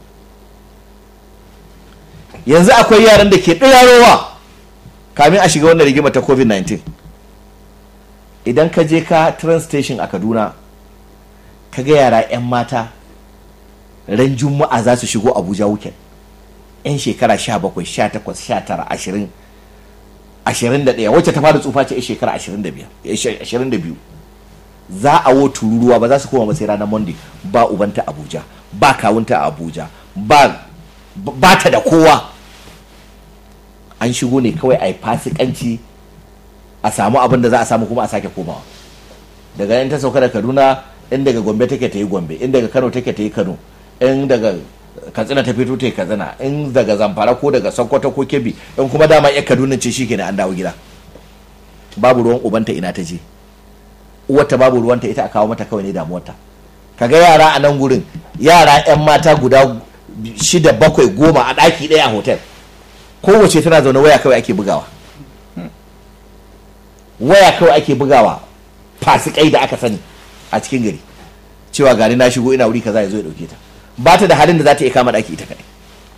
yanzu akwai yaran da ke ɗirarowa kamin a shiga wannan rigima ta covid-19 idan ka je ka train station a kaduna ka ga yara 'yan mata ran juma'a za su shigo abuja weekend 'yan shekara 17 18 19 20 21 wacce ta fara tsufa ce 'yan shekara 22 za a wo tururuwa ba za su koma ba sai ranar monday ba ubanta abuja ba kawunta a abuja ba ba ta da kowa an shigo ne kawai a yi fasikanci a samu abin da za a samu kuma a sake komawa daga yan ta sauka da kaduna in daga gombe take ta yi gombe in daga kano take ta yi kano in daga katsina ta fito ta yi katsina in daga zamfara ko daga sokoto ko kebbi in kuma dama ya kaduna ce shi kenan an dawo gida babu ruwan ubanta ina ta je uwarta babu ruwanta ita a kawo mata kawai ne damuwarta kaga yara a nan gurin yara yan mata guda shida bakwai goma a ɗaki ɗaya a hotel kowace tana zaune waya kawai ake bugawa waya kawai ake bugawa fasikai da aka sani a cikin gari cewa gani na shigo ina wuri kaza ya zo ya dauke ta ba ta da halin da za ta iya kama daki ita kadai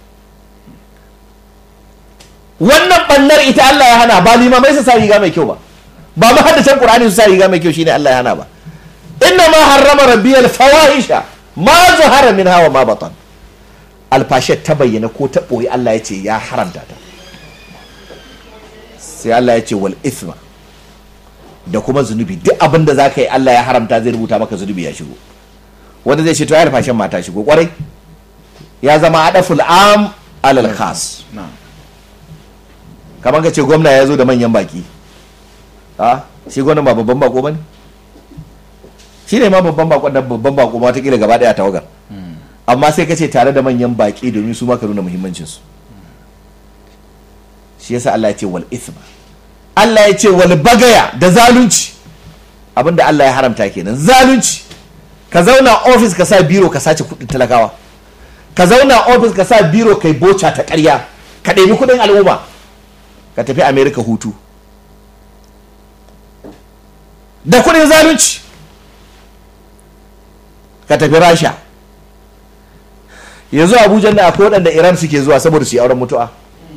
wannan bannar ita Allah ya hana ba limamai su sa riga mai kyau ba ba mu haddacin qur'ani su sa riga mai kyau shine Allah ya hana ba inna ma harrama rabbiyal fawahisha ma zahara minha wa ma batan alfashe ta bayyana ko ta boye Allah ya ce ya haramta ta sai Allah ya ce wal ithma da kuma zunubi duk abin da za ka yi Allah ya haramta zai rubuta maka zunubi ya shigo wanda zai ce to ya fashin mata shigo kwarai ya zama adaful am alal khas kamar ka ce gwamna ya zo da manyan baki a shi gwamna ba babban bako bane shi ne ma babban bako da babban bako ma watakila gaba daya tawagar amma sai ka ce tare da manyan baki domin su ma ka nuna muhimmancinsu shi yasa Allah ya ce wal ithma Allah ya ce wal bagaya da zalunci abinda Allah ya haramta kenan zalunci ka zauna ofis ka sa biro ka sace kudin talakawa ka zauna ofis ka sa biro kai boca ta ƙarya ka ɗebi kudin al'umma ka tafi america hutu da kudin zalunci ka tafi rasha yanzu abuja da akwai waɗanda iran suke zuwa saboda su yi auren mutu'a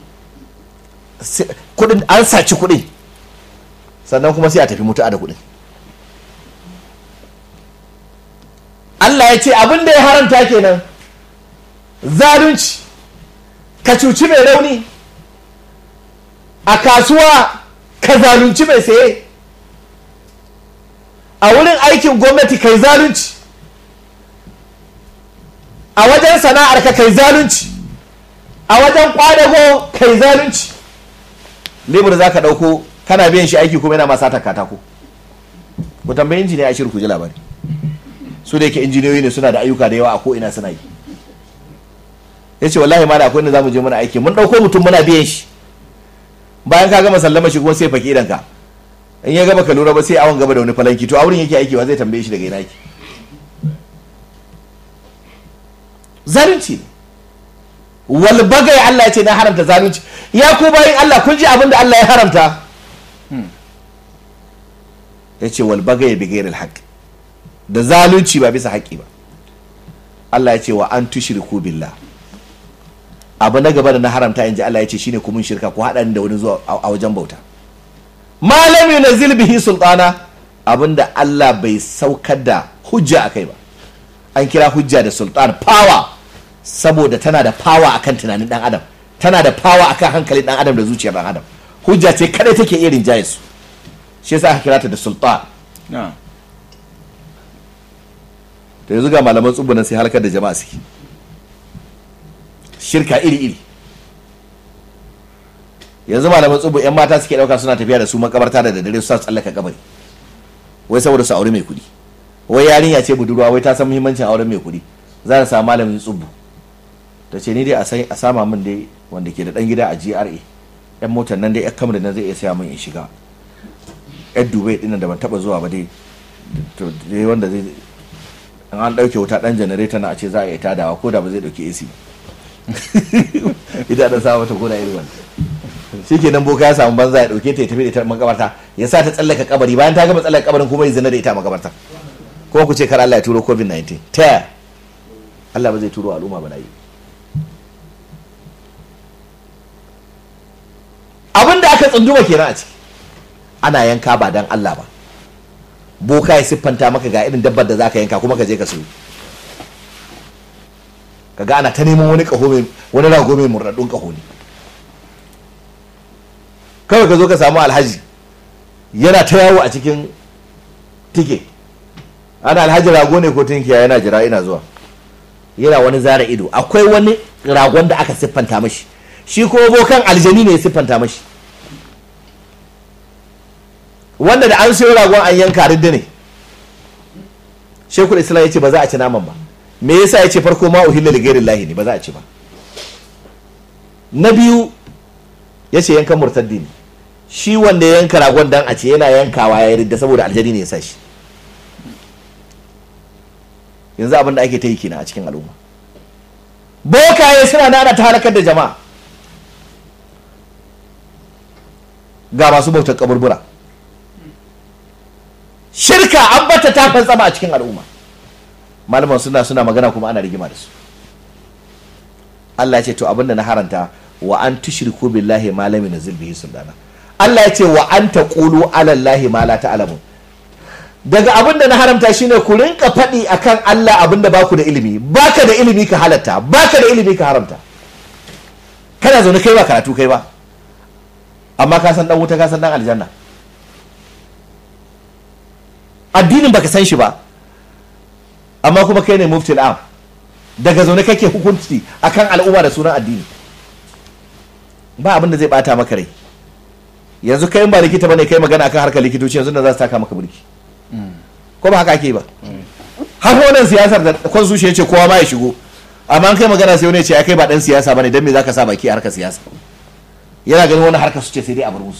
kudin an saci kudin sannan kuma sai a tafi mutu'a da kudin Allah ya ce abin da ya haramta kenan zalunci ka cuci mai rauni a kasuwa ka zalunci mai saye a wurin aikin gwamnati kai zalunci a wajen sana'ar ka kai zalunci a wajen kwadago kai zalunci lebur za ka ɗauko kana biyan shi aiki kuma yana masa ta katako ku tambayi injiniya a shirin ku ji labari su da yake injiniyoyi ne suna da ayyuka da yawa a ko'ina suna yi ya ce wallahi ma da akwai inda za mu je muna aiki mun ɗauko mutum muna biyan shi bayan ka gama sallama shi kuma sai faki idanka in ya gaba ka lura ba sai awon gaba da wani falanki to a wurin yake aiki wa zai tambaye shi daga ina yake zalunci ne wal bagai Allah ya ce na haramta zalunci ya ku bayin Allah kun ji abin da Allah ya haramta ya ce wal bagai bi ghairil haqq da zalunci ba bisa haƙƙi ba Allah ya ce wa an tushriku billah abu na gaba da na haramta in ji Allah ya ce shine kuma shirka ko haɗa ni da wani zuwa a wajen bauta malam yunzil bihi sultana abinda Allah bai saukar da hujja akai ba an kira hujja da sultan power saboda tana da power akan tunanin dan adam tana da power akan hankalin dan adam da zuciyar dan adam hujja ce kadai take iya rinjaye su shi yasa aka kira ta da sultan na to yanzu ga malaman tsubunan sai halakar da jama'a suke shirka iri-iri yanzu malaman tsubu yan mata suke dauka suna tafiya da su makabarta da daddare su sa su tsallaka kabari wai saboda su aure mai kuɗi wai yarinya ce budurwa wai ta san muhimmancin auren mai kuɗi za ta samu malamin tsubu ta ce ni dai a sai- a sama min dai wanda ke da dan gida a GRA yan motar nan dai yan kamar nan zai iya saya min in shiga yan dubai dinnan da ban taba zuwa ba dai to dai wanda zai in an ɗauke wuta ɗan janareta na a ce za a yi tadawa ko da ba zai ɗauki AC ita da sa mata ko da irin wannan shi ke nan boka ya samu banza ya ɗauke ta ya tafi da ita makabarta ya sa ta tsallaka kabari bayan ta gama tsallaka kabarin kuma ya zina da ita a makabarta ko ku ce kar Allah ya turo covid-19 ta yaya Allah ba zai turo al'umma ba yi abin da aka tsunduma kenan a ciki ana yanka ba dan Allah ba boka ya siffanta maka ga irin dabbar da za ka yanka kuma ka je ka siyo kaga ana ta neman wani kaho mai wani rago mai murɗaɗɗun kaho ne kawai ka zo ka samu alhaji yana ta yawo a cikin tike ana alhaji rago ne ko tinkiya yana jira ina zuwa yana wani zara ido akwai wani ragon da aka siffanta mashi shi ko bokan aljani ne ya siffanta mashi wanda da an sayo ragon an yanka ridda ne shekul islam ya ce ba za a ci naman ba me yasa ya ce farko ma uhilla li ghairi ne ba za a ci ba na biyu ya ce yankan murtaddi ne shi wanda ya yanka ragon dan a ce yana yankawa ya ridda saboda aljani ne ya sa shi yanzu abin da ake ta yi kenan a cikin al'umma bokaye suna nana ta halakar da jama'a ga masu bautar kaburbura shirka an bata ta fantsama a cikin al'umma malaman suna suna magana kuma ana rigima da su Allah ya ce to abinda na haranta wa an tushriku billahi ma lam yunzil bihi sultana Allah ya ce wa an taqulu ala allahi ma la ta'lamun daga abinda na haramta shine ku rinka faɗi akan Allah abinda baku da ilimi baka da ilimi ka halatta baka da ilimi ka haramta kana zaune kai ba karatu kai ba amma ka san dan wuta ka san dan aljanna addinin baka san shi ba amma kuma kai ne muftil am daga zaune kake hukunci akan al'umma da sunan addini ba abin da zai bata maka rai yanzu kai in ba likita bane kai magana akan harkar likitoci yanzu da za su taka maka burki ko ba haka ake ba har wannan siyasar da constitution ce kowa ma ya shigo amma an kai magana sai wani ya ce ai kai ba dan siyasa bane dan me zaka sa baki a harkar siyasa yana ganin wani harkar su ce sai dai a bar musu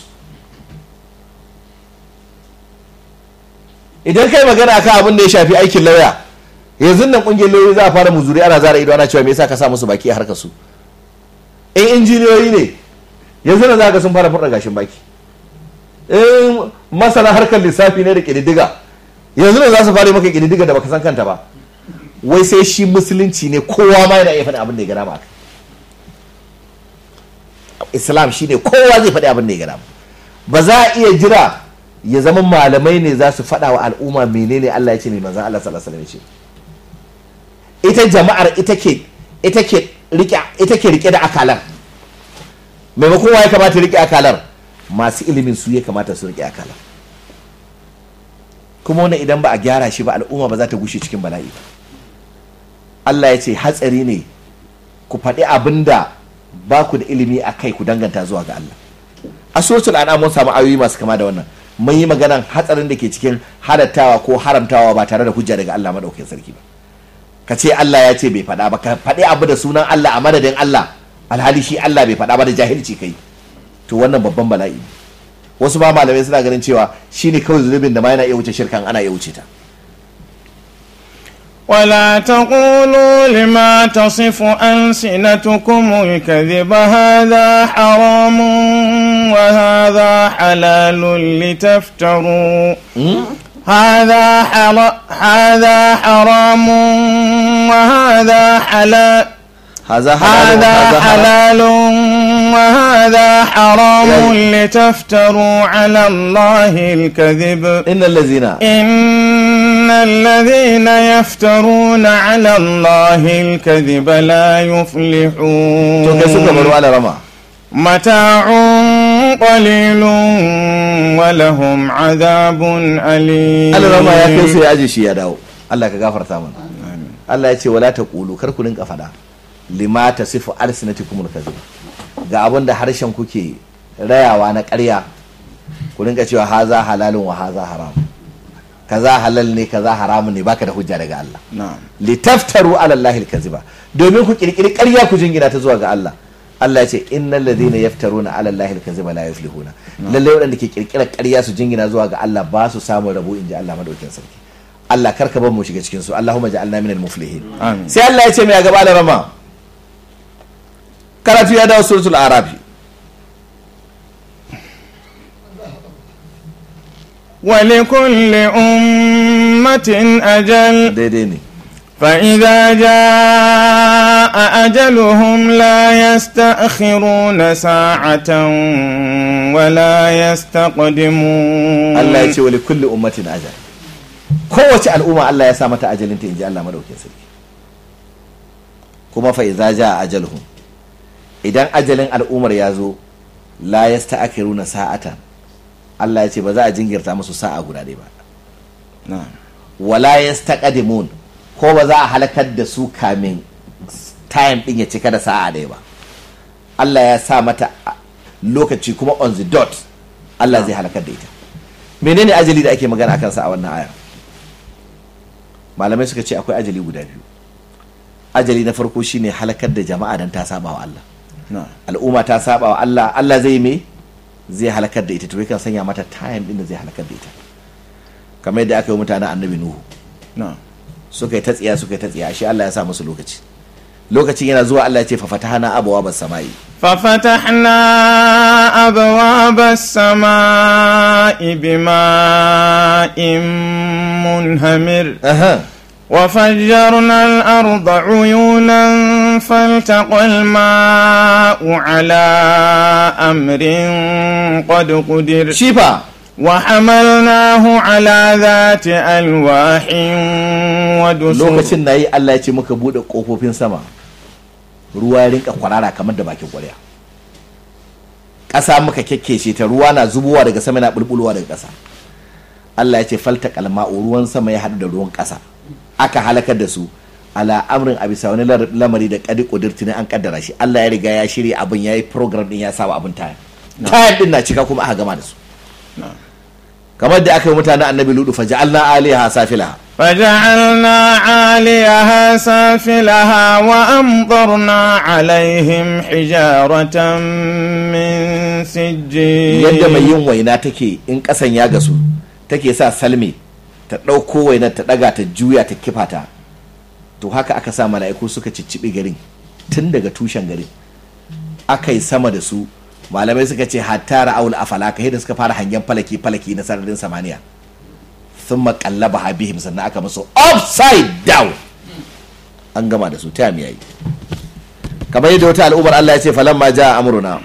idan kai magana akan abin da ya shafi aikin lauya yanzu nan kungiyar lauyoyi za a fara muzuri ana zara ido ana cewa me yasa ka sa musu baki a harkar su in injiniyoyi ne yanzu nan za ka sun fara furta gashin baki in masana harkar lissafi ne da ƙididdiga yanzu nan za su fara maka ƙididdiga da baka san kanta ba wai sai shi musulunci ne kowa ma yana iya faɗi abin da ya gana ma islam shi ne kowa zai faɗi abin da ya gana ba za a iya jira ya zama malamai ne za su faɗa wa al'umma menene Allah ya ce mai manzan Allah sallallahu alaihi wasallam ya ce ita jama'ar ita ke ita ke rike ita ke rike da akalar maimakon wa ya kamata rike akalar masu ilimin su ya kamata su rike akalar kuma wannan idan ba a gyara shi ba al'umma ba za ta gushe cikin bala'i ba Allah ya ce hatsari ne ku faɗi abin da ba ku da ilimi a kai ku danganta zuwa ga Allah a suratul an'am mun samu ayoyi masu kama da wannan mun yi maganan hatsarin da ke cikin halattawa ko haramtawa ba tare da hujja daga Allah madaukakin sarki ba ka ce Allah ya ce bai faɗa ba ka faɗi abu da sunan Allah a madadin Allah alhali shi Allah bai faɗa ba da jahilci kai to wannan babban bala'i ne wasu ba malamai suna ganin cewa shine kawai zunubin da ma yana iya wuce shirkan ana iya wuce ta ولا تقولوا لما تصف ألسنتكم الكذب هذا حرام وهذا حلال لتفتروا هذا حر... هذا حرام وهذا حلال haza halalun هذا haza haram حلال وهذا حرام لتفتروا على الله الكذب innal ladzina إن الذين يفترون على الله الكذب لا يفلحون to kai suka baro ala rama متاع قليل ولهم عذاب أليم ala rama ya kai sai ya aje shi ya dawo Allah ka gafarta mana Allah ya ce wala taqulu kar ku rinka fada lima tasifu alsinatikumul kadhib ga abin da harshen kuke rayawa na ƙarya ku rinka cewa haza halalun wa haza haram kaza halal ne kaza haramun ne baka da hujja daga Allah نعم litaftaru ala Allahi alkaziba domin ku kirkiri ƙarya ku jingina ta zuwa ga Allah Allah ya ce innal ladhina yaftaruna ala Allahi alkaziba la yuflihuna lalle waɗanda ke kirkirar ƙarya su jingina zuwa ga Allah ba su samu rabo inji Allah madaukin sarki Allah karka bar mu shiga cikin su Allahumma ja'alna minal muflihin Amin. sai Allah ya ce mai a gaba da rama karatu ya dawo suratul arafi ولكل أمة أجل daidai ne فإذا جاء أجلهم لا يستأخرون ساعة ولا يستقدمون Allah ya ce wa kulli ummatin ajal kowace al'umma Allah ya sa mata ajalin ta inji Allah madaukin sarki kuma fa idza jaa ajaluhum idan ajalin al'ummar ya zo la yasta'khiruna sa'atan Allah ya ce ba za a jingirta musu sa'a guda ɗaya ba نعم wala yastaqdimun ko ba za a halakar da su kamin time din ya cika da sa'a ɗaya ba Allah ya sa mata a- lokaci kuma on the dot Allah zai halakar da ita menene ajali da ake magana akan sa a wannan aya malamai suka ce akwai ajali guda biyu ajali na farko shine halakar da jama'a dan ta saba wa Allah نعم al'umma ta saba wa Allah Allah zai me zai halakar da ita to yakan sanya mata time din da zai halakar da ita kamar yadda aka yi wa mutanen annabi nuhu نعم suka yi ta tsiya suka yi ta tsiya shi Allah ya sa musu lokaci lokacin yana zuwa Allah ya ce fa fatahana abawa bas samai ففتحنا أبواب السماء بماء منهمر aha وفجرنا الأرض عيونا فالتقى الماء على أمر قد قدر shi fa وحملناه على ذات ألواح ودسر lokacin nayi Allah ya ce muka bude kofofin sama ruwa ya rinka kwarara kamar da bakin kwarya ƙasa muka kekkece ta ruwa na zubowa daga sama na bulbulowa daga ƙasa Allah ya ce falta kalma'u ruwan sama ya haɗu da ruwan ƙasa aka halakar da su ala amrin a bisa wani lar- lamari da kadi kudirti ne an kaddara shi Allah ya riga ya shirya abin ya yi program din ya saba abin tayan tayan din na cika kuma aka gama da su kamar da aka yi mutane annabi ludu fa ja'alna aliha safilaha فجعلنا عاليها سافلها وأمطرنا عليهم حجارة من سجيل yadda mai yin waina take in kasan ya gasu take sa salme ta ɗauko wainar ta ɗaga ta juya ta kifa ta to haka aka sa mala'iku suka cicciɓi garin tun daga tushen garin aka yi sama da su malamai suka ce hatta ra'aul afalaka da suka fara hangen falaki falaki na sararin samaniya sun makallaba habihim sannan aka musu upside down an gama da su ta yayi kamar yadda wata al'ummar Allah ya ce falamma ja amruna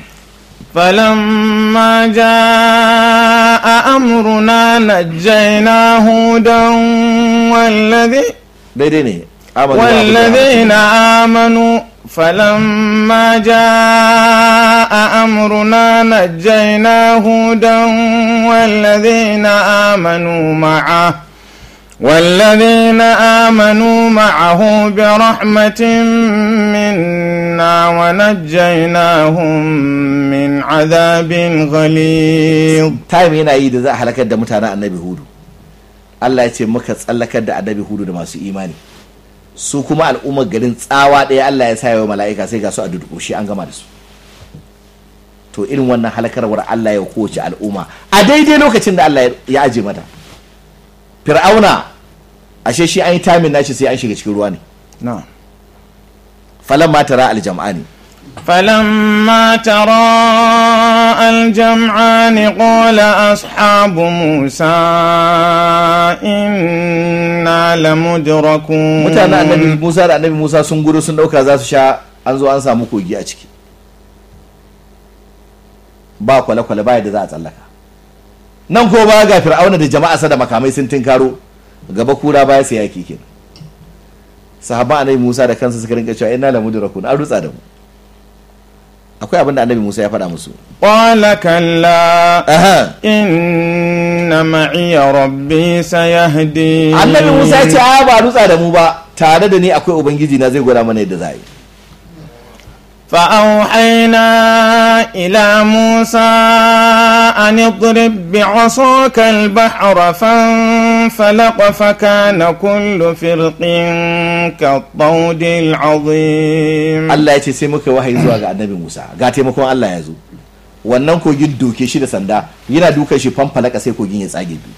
فلما جاء أمرنا نجينا هودا والذي daidai ne amanu wa abu da والذين آمنوا فلما جاء أمرنا نجينا هودا والذين آمنوا معه والذين آمنوا معه برحمة منا ونجيناهم من عذاب غليظ time yana yi da za a halakar da mutanen annabi hudu Allah ya ce muka tsallakar da annabi hudu da masu imani su kuma al'ummar garin tsawa ɗaya Allah ya sa wa mala'ika sai ga su a durƙushe an gama da su to irin wannan halakarwar Allah ya kowace al'umma a daidai lokacin da Allah ya aje mata fir'auna ashe shi an yi tamin nashi sai an shiga cikin ruwa ne نعم falan tara aljam'ani فلما تراءى الجمعان قال أصحاب موسى إنا لمدركون mutanen annabi Musa da annabi Musa sun gudu sun dauka za su sha an zo an samu kogi a ciki ba kwale-kwale ba yadda za a tsallaka nan ko ba ga fir'auna da jama'a sa da makamai sun tinkaro gaba kura baya sai yaki kenan sahabban annabi Musa da kansa suka rinka cewa inna la mudrakun an rutsa da mu akwai abin da annabi Musa ya faɗa musu قال كلا aha إن معي ربي سيهدين annabi Musa ya ce a ba rutsa da mu ba tare da ni akwai ubangiji na zai gwada mana yadda za a yi فأوحينا إلى موسى أن اضرب بعصاك البحر فانفلق فكان كل فرق كالطود العظيم Allah ya ce sai muka wahayi zuwa ga annabi Musa ga taimakon Allah ya zo wannan kogin doke shi da sanda yana dukan shi fanfalaka sai kogin ya tsage biyu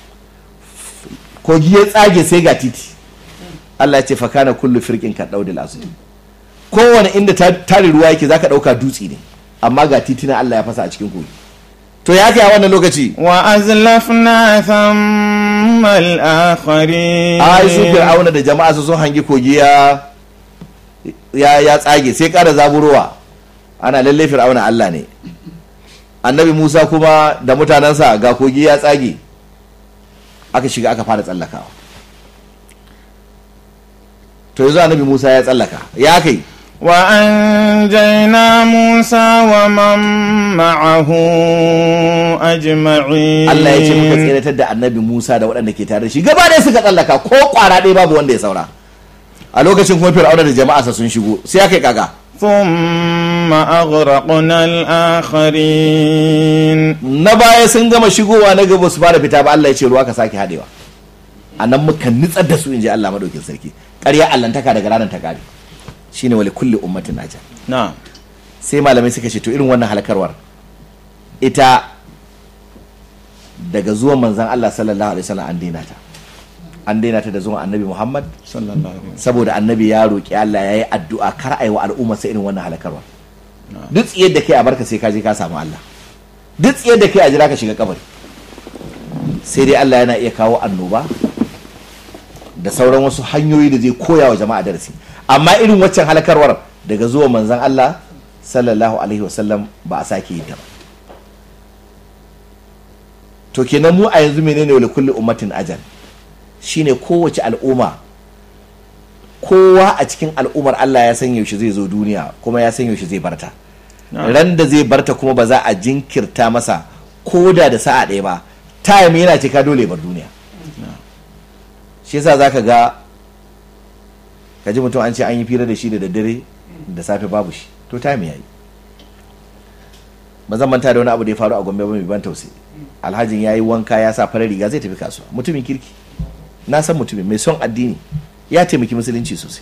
kogi ya tsage sai ga titi Allah ya ce fakana kullu firqin ka daudil azim kowane inda ta- tare ruwa yake zaka dauka dutse ne amma ga titina Allah ya fasa a cikin kogi to ya kai a wannan lokaci وأزلفنا ثم الآخرين ai su fir'auna da jama'a su sun hangi kogi ya ya ya tsage sai kara zaburowa ana lalle fir'auna Allah ne annabi Musa kuma da mutanensa ga kogi ya tsage aka shiga aka fara tsallakawa to yanzu annabi Musa ya tsallaka ya kai وأنجينا موسى ومن معه أجمعين Allah ya ce muka tseratar da annabi Musa da waɗanda ke tare da shi gaba ɗaya suka tsallaka ko ƙwara ɗaya babu wanda ya saura a lokacin kuma fir'auna da jama'arsa sun shigo sai aka yi kaga ثم أغرقنا الآخرين na baya sun gama shigowa na gaba su fara fita ba Allah ya ce ruwa ka sake hadewa a nan muka nitsar da su in ji Allah madaukin sarki ƙarya allantaka daga ranar ta kare shine wali kulli ummatin naja نعم sai malamai suka ce to irin wannan halakarwar ita daga zuwan manzan Allah sallallahu alaihi wasallam an daina ta an daina ta da zuwan annabi Muhammad صلى الله عليه وسلم saboda annabi ya roƙi Allah ya yi addu'a kar a yi wa al'umma sai irin wannan halakarwa duk tsiyar da kai a barka sai ka je ka samu Allah duk tsiyar da kai a jira ka shiga kabari sai dai Allah yana iya kawo annoba da sauran wasu hanyoyi da zai koya wa jama'a darasi amma irin waccan halakarwar daga zuwa manzon Allah sallallahu alaihi wasallam ba a sake yi ta ba to kenan mu a yanzu menene wali kulli ummatin ajal shine kowace al'umma kowa a cikin al'ummar Allah ya san yaushe zai zo duniya kuma ya san yaushe zai barta Na'am. ran da zai barta kuma ba za a jinkirta masa koda da sa'a ɗaya ba time yana cika dole ya bar duniya shi yasa zaka ga ka ji mutum an ce an yi fira da shi da daddare da safe babu shi to time yayi ba zan manta da wani abu da ya faru a gombe ba mai ban tausayi alhajin ya yi wanka ya sa farar riga zai tafi kasuwa mutumin kirki na san mutumin mai son addini ya taimaki musulunci sosai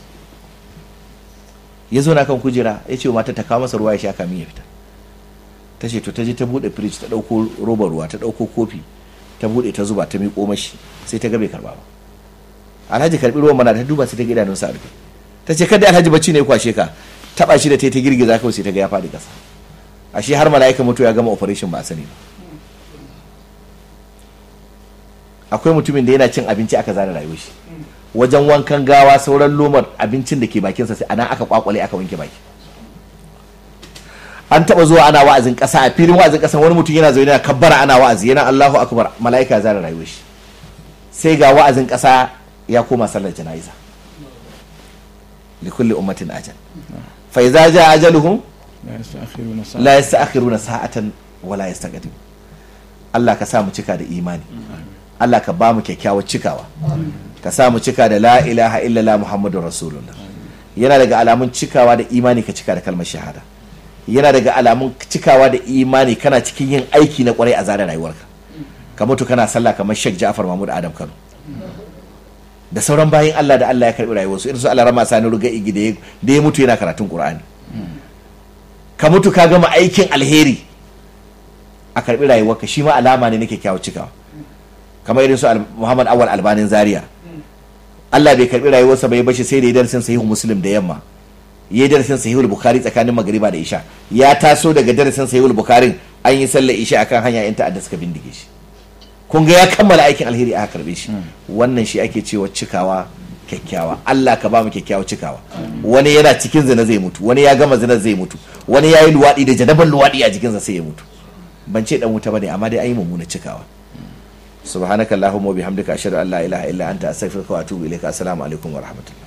ya zo na kan kujera ya ce wa mata ta kawo masa ruwa ya sha kamin ya fita ta ce to ta je ta bude firij ta dauko robar ruwa ta dauko kofi ta bude ta zuba ta miƙo mashi sai ta ga bai karba ba alhaji karbi ruwan mana ta duba sai ta ga idanunsa a rufe ta ce kada alhaji bacci ne ya kwashe ka taba shi da ta yi ta girgiza kawai sai ta ga ya faɗi ƙasa ashe har mala'ika mutu ya gama operation ba a sani ba akwai mutumin da yana cin abinci aka zana rayuwar shi wajen wankan gawa sauran lomar abincin da ke bakinsa sai anan aka kwakwale aka wanke baki an taba zuwa ana wa'azin kasa a filin wa'azin kasa wani mutum yana zaune yana kabbara ana wa'azi yana Allahu akbar mala'ika zana rayuwar shi sai ga wa'azin kasa ya koma sallar jana'iza likulli ummatin ajal fa idza jaa ajaluhum لا يستأخرون ساعة la yasta'khiruna sa'atan wa la yastaqdim Allah ka sa mu cika da imani Allah ka ba mu kyakkyawar cikawa ka sa mu cika da la ilaha illallah muhammadur rasulullah yana daga alamun cikawa da imani ka cika da kalmar shahada yana daga alamun cikawa da imani kana cikin yin aiki na kwarai a zare rayuwarka ka mutu kana sallah kamar Sheikh Ja'far Mahmud Adam Kano da sauran bayan Allah da Allah ya karbi rayuwarsu irin su Allah rama sani ruga igi da ya- da ya mutu yana karatun Qur'ani ka mutu ka gama aikin alheri a karbi rayuwarka shi ma alama ne na kyakkyawar cikawa kamar irin su Al- Muhammad Awal Albanin Zaria Allah bai karbi rayuwarsa bai bashi sai da ya darasin sahihu Muslim da yamma ya darasin sahihul Bukhari tsakanin magriba da isha ya taso daga darasin sahihul Bukhari an yi sallar isha akan hanya yan ta'adda suka bindige shi kun ga ya kammala aikin alheri aka karbe shi wannan shi ake cewa cikawa kyakkyawa Allah ka ba mu kyakkyawa cikawa wani yana cikin zina zai mutu wani ya gama zina zai mutu wani ya yi luwaɗi da janaban luwaɗi a jikinsa sai ya mutu ban ce dan wuta bane amma dai an yi mummuna cikawa subhanakallahumma wa bihamdika ashhadu an la ilaha illa anta astaghfiruka wa atubu ilaika assalamu alaikum wa rahmatullahi